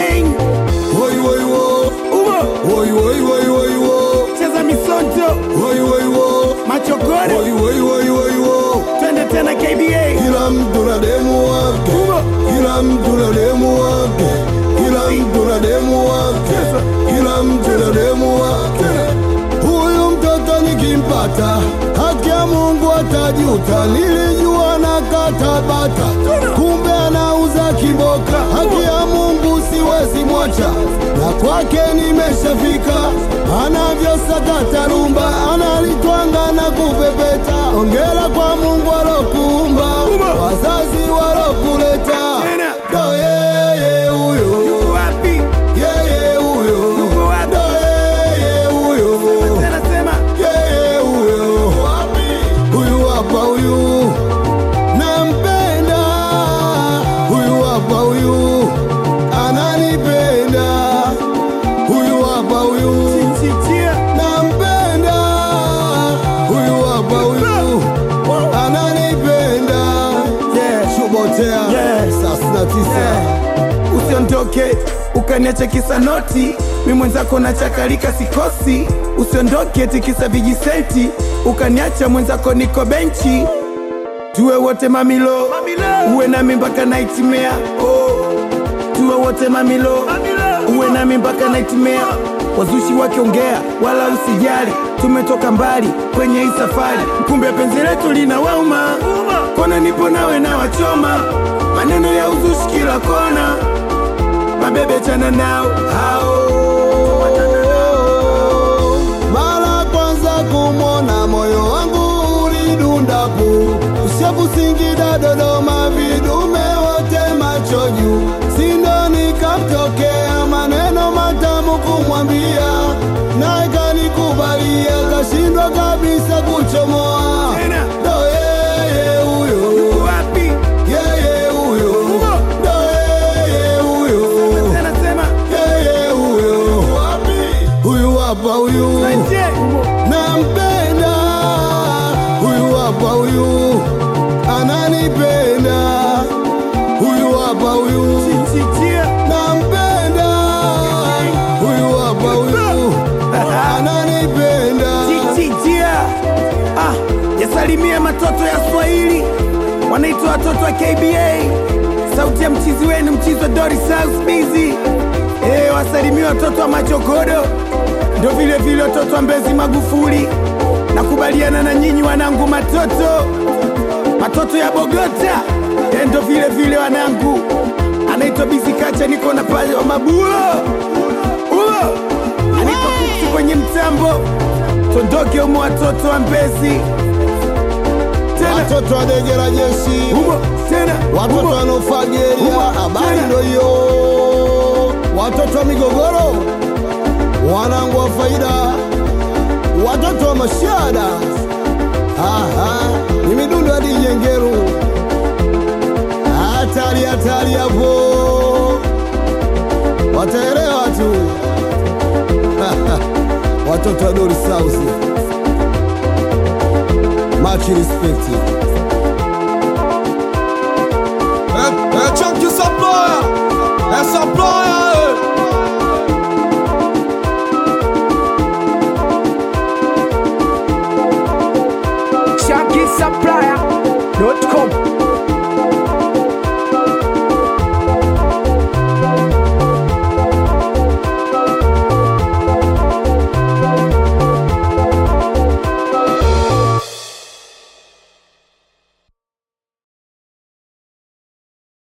gang Woi woi wo, umo woi woi woi woi wo, cheza misonto woi woi wo, machokoro woi woi woi woi wo. twende tena KBA Kila mtu na demu wake, kila mtu na demu wake, kila mtu na demu wake, kila mtu na demu wake. Huyu mtoto nikimpata, haki ya Mungu atajuta. Nilijua na katabata, kumbe anauza kiboka. Haki ya Mungu siwezi mwacha, na kwake nimeshafika. Anavyosakata rumba, analitwanga na kupepeta. Ongera kwa Mungu alokuumba, wazazi walokuleta. Tena. Ndo yeye huyo, yuko wapi yeye huyo, Yuko wapi? ndo yeye huyo. tena sema Yeye huyo huyu hapa huyu nampenda huyu hapa huyu ananipenda huyu hapa huyu chichia nampenda huyu hapa huyu ananipenda yeah shubotea Yeah. saa sitini na tisa usiondoke ukaniacha kisa noti mi mwenzako na chakalika sikosi usiondoke tikisa vijisenti ukaniacha mwenzako niko benchi tuwe wote mamilo, uwe nami mpaka naitimea oh. tuwe wote mamilo, uwe nami mpaka naitimea wazushi wakiongea wala usijali tumetoka mbali kwenye hii safari kumbe penzi letu lina wauma kona nipo nawe na wachoma maneno ya uzushi kila kona mabebe chana nao hao mara kwanza kumwona moyo wangu ulidundapu ushapu Singida Dodoma vidume wote macho juu sindo nikamtokea maneno matamu kumwambia naye kanikubalia kashindwa kabisa kuchomoa Tena. ndo yeye huyo wapi yeye huyo ndo yeye huyo tena sema yeye huyo huyu hapa huyu je nampenda huyu hapa huyu ananipenda huyu hapa huyu chichia nampenda huyu hapa huyu ananipenda chichia ah, yasalimie matoto ya Swahili wanaitwa watoto wa KBA, sauti ya mchizi wenu, mchizi wa Doris House Busy. Eh, wasalimie watoto wa Machokodo, ndo vile vile watoto wa Mbezi Magufuli. Nakubaliana na nyinyi wanangu, matoto matoto ya Bogota, eh, ndo vile vile wanangu, anaitwa Busy Kacha, niko na pale wa mabuo uo anaitwa Kuksi kwenye mtambo, tondoke umo watoto wa Mbezi tena watoto wa dege la jeshi umo tena watoto umo. wanaofageria Umo. habari Tena. ndo hiyo watoto wa migogoro wanangu wa faida watoto wa mashada Aha, ni midundo hadi jengeru hatari hatari hapo wataelewa tu watoto wa Doris House much respect